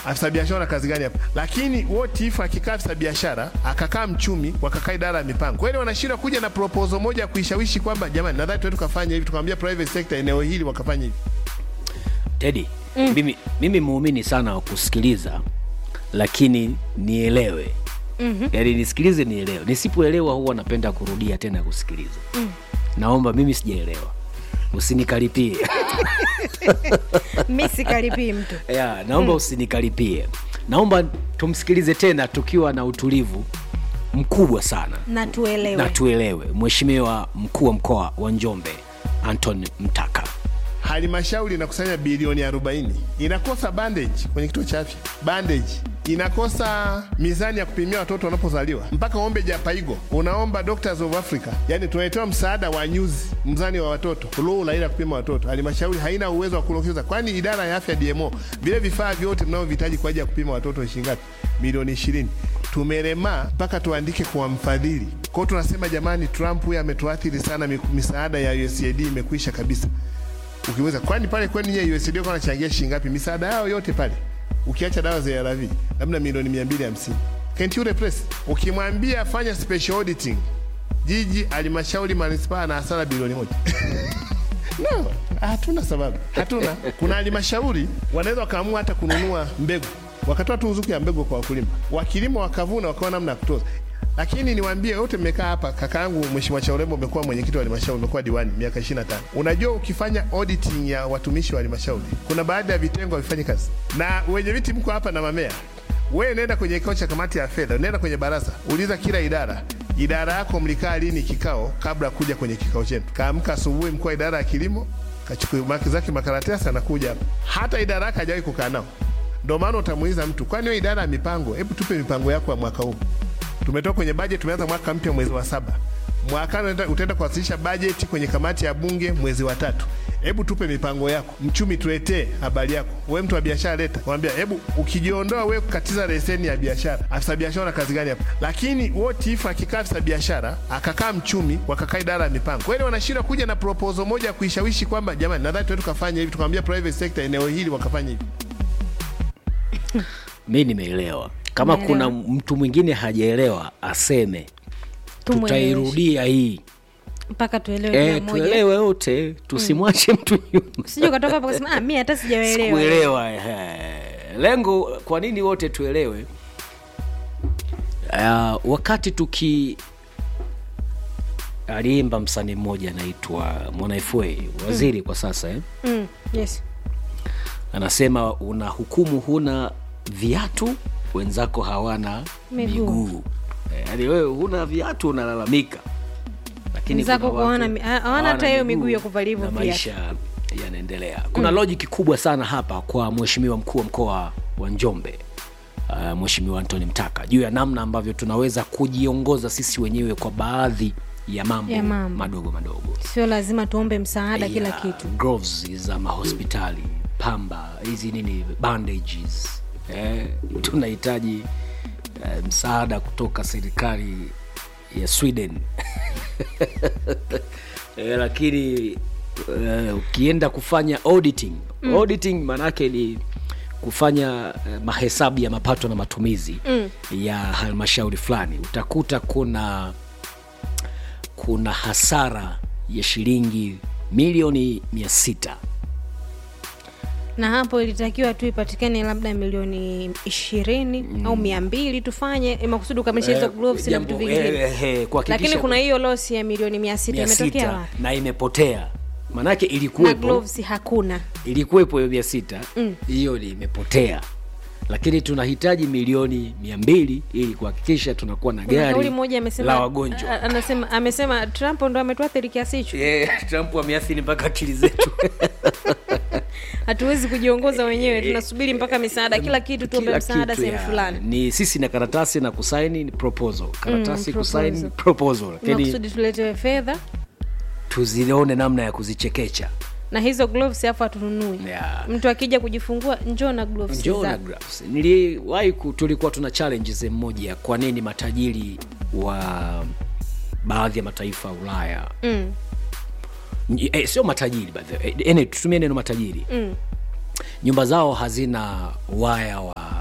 afisa biashara na kazi gani hapa? Lakini what if akikaa afisa biashara akakaa mchumi wakakaa idara ya mipango, kweli wanashindwa kuja na proposal moja ya kuishawishi kwamba jamani, nadhani tuende tukafanya hivi, tukamwambia private sector eneo hili wakafanya hivi. Teddy, mimi, mimi muumini sana wa kusikiliza lakini nielewe mm-hmm. yaani nisikilize nielewe nisipoelewa huwa napenda kurudia tena kusikiliza mm. naomba mimi sijaelewa usinikaripie mi sikaripii mtu ya, naomba usinikaripie naomba tumsikilize tena tukiwa na utulivu mkubwa sana na tuelewe na tuelewe mheshimiwa mkuu wa mkoa wa njombe anton mtaka halmashauri inakusanya bilioni 40 inakosa bandage kwenye kituo cha afya bandage inakosa mizani ya kupimia watoto wanapozaliwa mpaka uombe japaigo unaomba doctors of africa yani tunaletewa msaada wa nyuzi mzani wa watoto lula ila kupima watoto halmashauri haina uwezo wa kulokeza kwani idara ya afya dmo vile vifaa vyote mnaovihitaji kwa ajili ya kupima watoto shingapi milioni 20 tumelemaa mpaka tuandike kwa mfadhili kwao tunasema jamani trump huyu ametuathiri sana miku- misaada ya usaid imekwisha kabisa ukiweza kwani pale kwenu nyie USAID kwa wanachangia shilingi ngapi misaada yao yote pale ukiacha dawa za ARV labda milioni 250 can't you replace ukimwambia fanya special auditing jiji halmashauri manispaa na hasara bilioni moja no hatuna sababu hatuna kuna halmashauri wanaweza wakaamua hata kununua mbegu wakatoa tu ruzuku ya mbegu kwa wakulima wakilima wakavuna wakawa namna ya kutoza lakini niwaambie wote mmekaa hapa kakaangu mheshimiwa chaurembo umekuwa mwenyekiti wa halmashauri umekuwa diwani miaka 25 unajua ukifanya auditing ya watumishi wa halmashauri kuna baadhi ya vitengo havifanyi kazi na wenye viti mko hapa na mamea wewe nenda kwenye kikao cha kamati ya fedha nenda kwenye baraza uliza kila idara idara yako mlikaa lini kikao kabla ya kuja kwenye kikao chenu kaamka asubuhi mkuu wa idara ya kilimo kachukua maki zake makaratasi anakuja hapa hata idara yake hajawahi kukaa nao ndio maana utamuuliza mtu kwani wewe idara ya mipango hebu tupe mipango yako ya mwaka huu tumetoka kwenye bajeti tumeanza mwaka mpya mwezi wa saba mwakani unaenda- utaenda kuwasilisha bajeti kwenye kamati ya bunge mwezi wa tatu hebu tupe mipango yako mchumi tuletee habari yako we mtu wa biashara leta mwambia hebu ukijiondoa we kukatiza leseni ya biashara afisa biashara na kazi gani hapa lakini what if akikaa afisa biashara akakaa mchumi wakakaa idara ya mipango kweli wanashindwa kuja na proposal moja ya kuishawishi kwamba jamani nadhani tuende tukafanya hivi tukamwambia private sector eneo hili wakafanya hivi mi nimeelewa kama Umeelewa. kuna mtu mwingine hajaelewa aseme Tumweleweshe. tutairudia hii mpaka tuelewe e, kila mmoja tuelewe wote tusimwache mtu nyuma sije ukatoka hapa kasema ah, mi hata sijaelewa kuelewa lengo kwa nini wote tuelewe uh, wakati tuki aliimba msanii mmoja anaitwa mwanafa waziri kwa sasa eh? mm, yes anasema una hukumu huna viatu wenzako hawana Miguu. miguu Eh, yaani wewe huna viatu unalalamika lakini Wenzako kuna hawana watu mi- ha- hawana hawana hata hiyo miguu ya kuvalia hivyo na viatu. maisha yanaendelea kuna mm. lojiki kubwa sana hapa kwa mheshimiwa mkuu wa mkoa wa njombe uh, mheshimiwa antony mtaka juu ya namna ambavyo tunaweza kujiongoza sisi wenyewe kwa baadhi ya mambo, Ya mambo. madogo madogo sio lazima tuombe msaada kila ya kitu gloves za mahospitali pamba hizi nini bandages eh, tunahitaji eh, msaada kutoka serikali ya sweden eh, lakini eh, ukienda kufanya auditing mm. auditing maanaake ni kufanya eh, mahesabu ya mapato na matumizi mm. ya halmashauri fulani utakuta kuna kuna hasara ya shilingi milioni mia sita na hapo ilitakiwa tu ipatikane labda milioni ishirini au mia mbili tufanye ili makusudi ukamilisha hizo gloves na vitu vingine lakini kuna hiyo losi ya milioni mia sita imetokea wapi na imepotea maanake na ilikuwepo gloves hakuna ilikuwepo hiyo mia sita hiyo ni imepotea lakini tunahitaji milioni mia mbili ili kuhakikisha tunakuwa na kuna gari kauli moja amesema la wagonjwa a- anasema amesema trump ndo ametuathiri kiasi hicho yeah, trump ameathiri mpaka akili zetu hatuwezi kujiongoza wenyewe tunasubiri mpaka misaada kila kitu tuombe Kila msaada kitu, sehemu ya. fulani ni sisi na karatasi na kusaini ni proposal karatasi Mm, kusaini proposal. proposal lakini makusudi tuletewe fedha tuzione namna ya kuzichekecha na hizo gloves afu hatununui Yeah. mtu akija kujifungua njoo na gloves njoo na zako. gloves niliwahi ku- tulikuwa tuna challenge sehemu moja kwa nini matajiri wa baadhi ya mataifa ya ulaya mm. Ny- eh, sio matajiri by the way. Eh, ene- tutumie neno matajiri Mm. nyumba zao hazina waya wa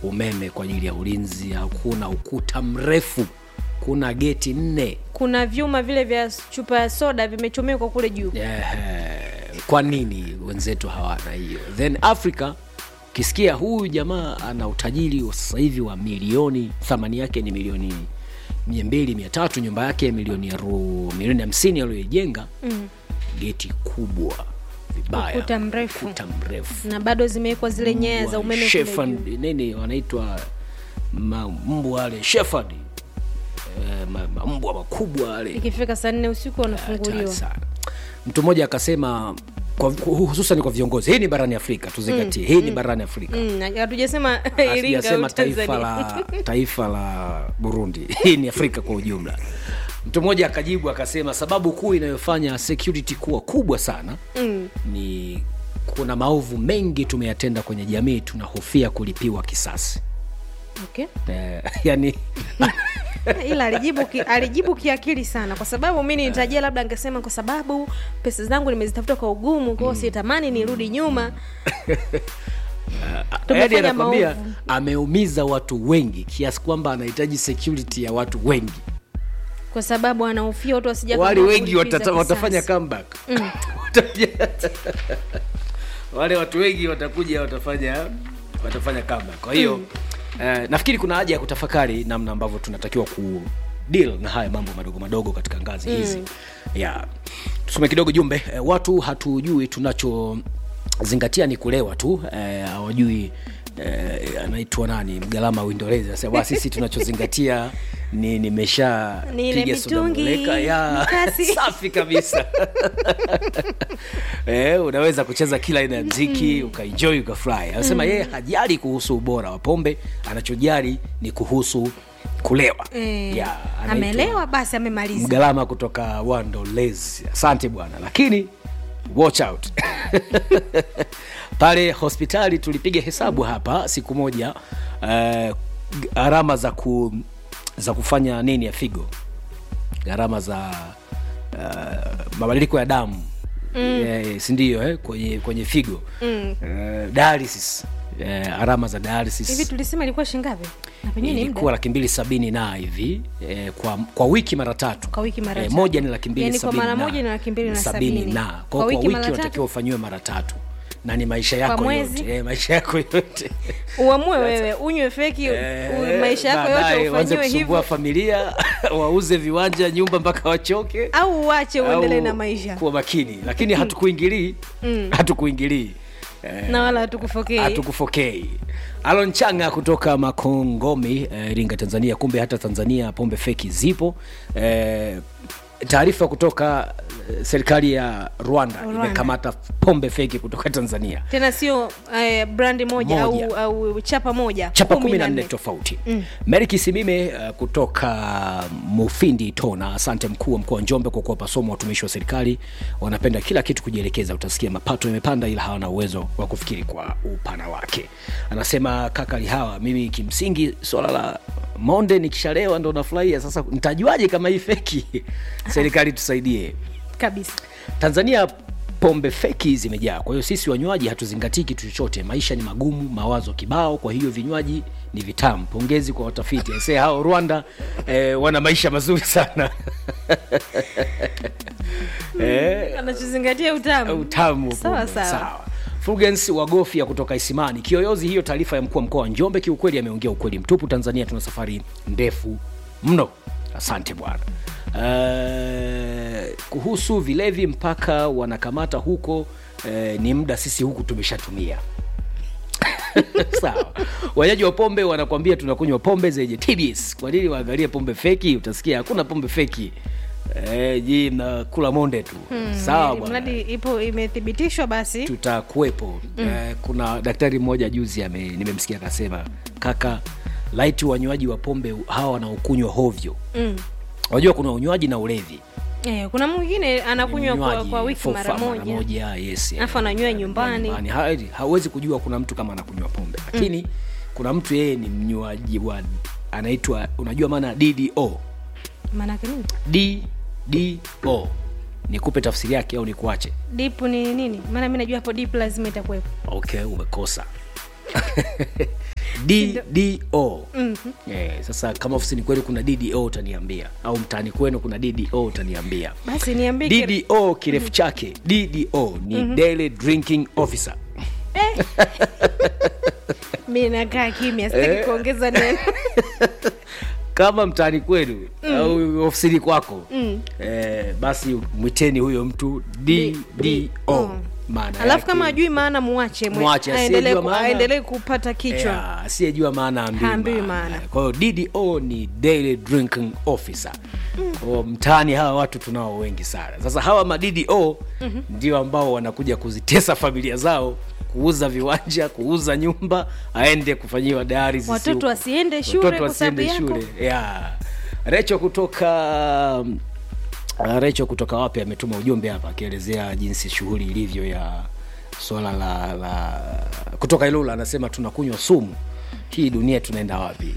umeme kwa ajili ya ulinzi hakuna ukuta mrefu kuna geti nne kuna vyuma vile vya chupa ya soda vimechomekwa kule juu Ehe, kwa nini wenzetu hawana hiyo then africa ukisikia huyu jamaa ana utajiri wa sasa hivi wa milioni thamani yake ni milioni mia mbili mia tatu nyumba yake milioni aru, milioni hamsini aliyoijenga mm. geti kubwa vibaya Ukuta mrefu. ukuta mrefu na bado zimewekwa zile nyaya za umeme kule Shepherd, juu. nini wanaitwa ma- mbwa wale shepherd eh, ma- ma- mbwa makubwa wale ikifika saa nne usiku hatari wanafunguliwa sana mtu mmoja akasema kwa, hususan kwa viongozi hii ni barani afrika tuzingatie hii ni barani afrika Mm, hatujasema iringa sijasema au taifa tanzania la taifa la burundi hii ni afrika kwa ujumla mtu mmoja akajibu akasema sababu kuu inayofanya security kuwa kubwa sana Mm. ni kuna maovu mengi tumeyatenda kwenye jamii tunahofia kulipiwa kisasi okay. eh, yani ila alijibu ki, alijibu kiakili sana kwa sababu mi nitajia labda angesema kwa sababu pesa zangu nimezitafuta kwa ugumu kwao sitamani nirudi nyuma yani tumefanya anakwambia maovu ameumiza watu wengi kiasi kwamba anahitaji security ya watu wengi kwa sababu anahofia watu wasija wale kama wengi kulipiza watata, watafanya kisasi. comeback Watakuja- wale watu wengi watakuja watafanya watafanya comeback kwa hiyo eh, nafikiri kuna haja ya kutafakari namna ambavyo tunatakiwa ku deal na haya mambo madogo madogo katika ngazi hizi yeah. tusome kidogo jumbe eh, watu hatujui tunachozingatia ni kulewa tu eh, hawajui eh, anaitwa nani mgalama uingereza anasema sisi tunachozingatia ni nimesha Ni ile piga soda mitungi, muleka ya mikasi. safi kabisa eh, unaweza kucheza kila aina ya mziki ukaenjoy ukafurahi anasema yeye hajali kuhusu ubora wa pombe anachojali ni kuhusu kulewa Eh, Ya, anaitwa amelewa basi amemaliza mgalama kutoka wandolezi asante bwana lakini watch out pale hospitali tulipiga hesabu hapa siku moja eh, gharama za ku za kufanya nini ya figo gharama za uh, mabadiliko ya damu mm. eh, sindio eh, kwenye, kwenye figo mm. eh, dialysis eh, gharama za dialysis hivi tulisema ilikuwa shingapi na penyewe ni ilikuwa muda laki mbili sabini na hivi eh, kwa, kwa wiki mara tatu Kwa wiki mara eh, tatu. moja ni laki mbili Yaani kwa sabini mara na- moja ni laki mbili na sabini. na Kwa kwa, kwa wiki wiki mara tatu? unatakiwa ufanyiwe mara tatu na ni maisha yako mwezi? yote eh, maisha yako yote uamue wewe unywe feki u- Eh, maisha yako baadaye yote waanze ufanyiwe kusumbua hivyo familia wauze viwanja nyumba mpaka wachoke au uache uendelee au na maisha kuwa makini lakini hatukuingilii hatukuingilii eh, na wala hatukufokei hatukufokei alon changa kutoka makongomi eh, iringa tanzania kumbe hata tanzania pombe feki zipo eh, taarifa kutoka eh, serikali ya rwanda, Rwanda. imekamata pombe feki kutoka tanzania tena sio eh, brandi moja, Moja. Au, au chapa moja chapa kumi kumi na na nne nne. tofauti mm. meri kisimime uh, kutoka mufindi tona asante mkuu wa mkoa wa njombe kwa kuwapa somo watumishi wa serikali wanapenda kila kitu kujielekeza utasikia mapato yamepanda ila hawana uwezo wa kufikiri kwa upana wake anasema kaka lihawa mimi kimsingi swala la monde nikishalewa ndo nafurahia sasa nitajuaje kama hii feki serikali tusaidie kabisa tanzania pombe feki zimejaa kwa hiyo sisi wanywaji hatuzingatii kitu chochote maisha ni magumu mawazo kibao kwa hiyo vinywaji ni vitamu pongezi kwa watafiti se hao rwanda eh, wana maisha mazuri sana eh, anachozingatia utamu utamu wa Sawa, pombe. sawa. sawa Fulgens Wagofia kutoka Isimani. Kiyoyozi, hiyo taarifa ya mkuu wa mkoa wa Njombe kiukweli ameongea ukweli mtupu. Tanzania tuna safari ndefu mno. Asante bwana. Uh, kuhusu vilevi mpaka wanakamata huko uh, ni muda sisi huku tumeshatumia. sawa wanyaji wa pombe wanakwambia tunakunywa pombe zenye TBS. Kwa nini waangalie pombe feki? Utasikia hakuna pombe feki. Eh, ji mnakula monde tu. Sawa bwana mradi ipo imethibitishwa basi tutakuwepo mm. eh, kuna daktari mmoja juzi ame, nimemsikia akasema kaka laiti wanywaji wa pombe hawa wanaokunywa hovyo mm. unajua kuna unywaji na ulevi eh, kuna mwingine anakunywa kwa, Unywaji kwa wiki for mara fun, moja moja yes, Alafu ananywa nyumbani. Ha- hawezi kujua kuna mtu kama anakunywa pombe lakini kuna mtu yeye ni mnywaji wa anaitwa unajua maana ddo maanake nini ddo nikupe tafsiri yake au nikuache dip ni nini maana mi najua hapo dip lazima itakuwepo okay umekosa ddo eh, sasa kama ofisini kwenu kuna ddo utaniambia au mtaani kwenu kuna ddo utaniambia basi niambie kile- ddo kirefu chake ddo ni daily drinking officer mi nakaa kimya sitaki kuongeza neno kama mtaani kwenu au ofisini kwako eh, basi mwiteni huyo mtu ddo maana alafu kama yake- ajui maana muache mwe- Mwache, aendelee asiyejua ku- maana. aendelee kupata kichwa Yeah, asiyejua maana Haambiwi ambiwi maana. maana kwa hiyo ddo ni daily drinking officer Kwa mtaani hawa watu tunao wengi sana sasa hawa maddo ndio ambao wanakuja kuzitesa familia zao kuuza viwanja kuuza nyumba aende kufanyiwa dialysis huko. watoto wasiende shule Watoto kwa sababu wasiende yako shule yeah. recho kutoka uh, recho kutoka wapi ametuma ujumbe hapa akielezea jinsi shughuli ilivyo ya swala la, la kutoka ilula anasema tunakunywa sumu hii dunia tunaenda wapi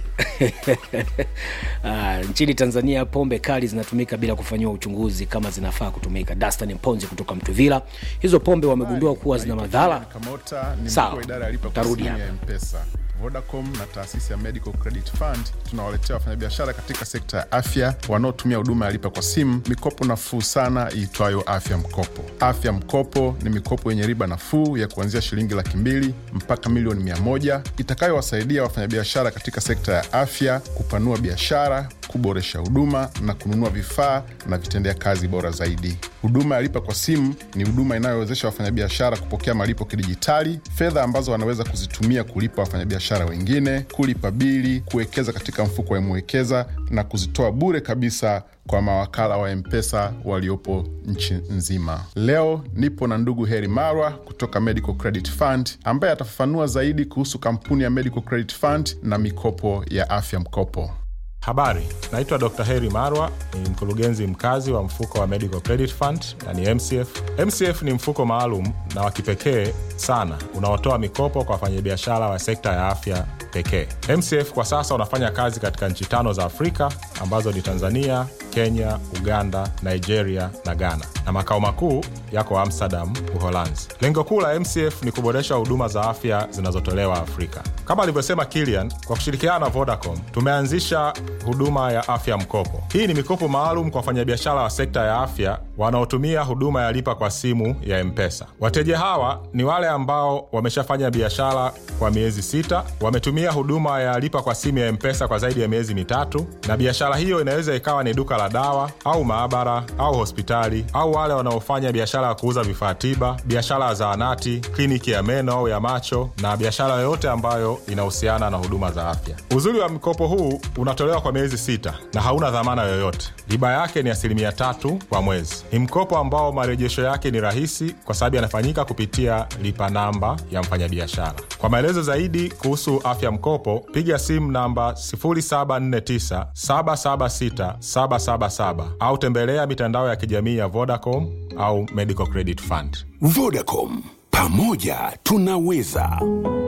uh, nchini tanzania pombe kali zinatumika bila kufanyiwa uchunguzi kama zinafaa kutumika dastan mponzi kutoka mtuvila hizo pombe wamegundua kuwa zina madhara Kamota ni Sawa. mkuu wa idara ya lipa kwa Tarudi simu hapa. ya Mpesa. Vodacom na taasisi ya Medical Credit Fund tunawaletea wafanyabiashara katika sekta ya afya wanaotumia huduma ya lipa kwa simu mikopo nafuu sana iitwayo Afya Mkopo. Afya Mkopo ni mikopo yenye riba nafuu ya kuanzia shilingi laki mbili mpaka milioni mia moja itakayowasaidia wafanyabiashara katika sekta ya afya kupanua biashara, kuboresha huduma na kununua vifaa na vitendea kazi bora zaidi. Huduma ya lipa kwa simu ni huduma inayowezesha wafanyabiashara kupokea malipo kidijitali, fedha ambazo wanaweza kuzitumia kulipa wafanyabiashara wengine, kulipa bili, kuwekeza katika mfuko wa Mwekeza na kuzitoa bure kabisa kwa mawakala wa Mpesa waliopo nchi nzima. Leo nipo na ndugu Heri Marwa kutoka Medical Credit Fund ambaye atafafanua zaidi kuhusu kampuni ya Medical Credit Fund na mikopo ya afya mkopo. Habari, naitwa Dr. Heri Marwa, ni mkurugenzi mkazi wa mfuko wa Medical Credit Fund yani MCF. MCF ni mfuko maalum na wa kipekee sana unaotoa mikopo kwa wafanyabiashara wa sekta ya afya pekee. MCF kwa sasa unafanya kazi katika nchi tano za Afrika ambazo ni Tanzania, Kenya, Uganda, Nigeria na Ghana, na makao makuu yako Amsterdam, Uholanzi. Lengo kuu la MCF ni kuboresha huduma za afya zinazotolewa Afrika. Kama alivyosema Kilian, kwa kushirikiana na Vodacom tumeanzisha huduma ya afya mkopo. Hii ni mikopo maalum kwa wafanyabiashara wa sekta ya afya wanaotumia huduma ya lipa kwa simu ya Mpesa. Wateja hawa ni wale ambao wameshafanya biashara kwa miezi sita, wametumia huduma ya lipa kwa simu ya Mpesa kwa zaidi ya miezi mitatu, na biashara hiyo inaweza ikawa ni duka la dawa au maabara au hospitali, au wale wanaofanya biashara ya kuuza vifaa tiba, biashara ya zahanati, kliniki ya meno au ya macho, na biashara yoyote ambayo inahusiana na huduma za afya. Uzuri wa mkopo huu unatolewa kwa miezi sita na hauna dhamana yoyote. Riba yake ni asilimia tatu kwa mwezi. Ni mkopo ambao marejesho yake ni rahisi kwa sababu yanafanyika kupitia lipa namba ya mfanyabiashara. Kwa maelezo zaidi kuhusu afya mkopo, piga simu namba 0749 776 777 au tembelea mitandao ya kijamii ya Vodacom au Medical Credit Fund. Vodacom, pamoja tunaweza.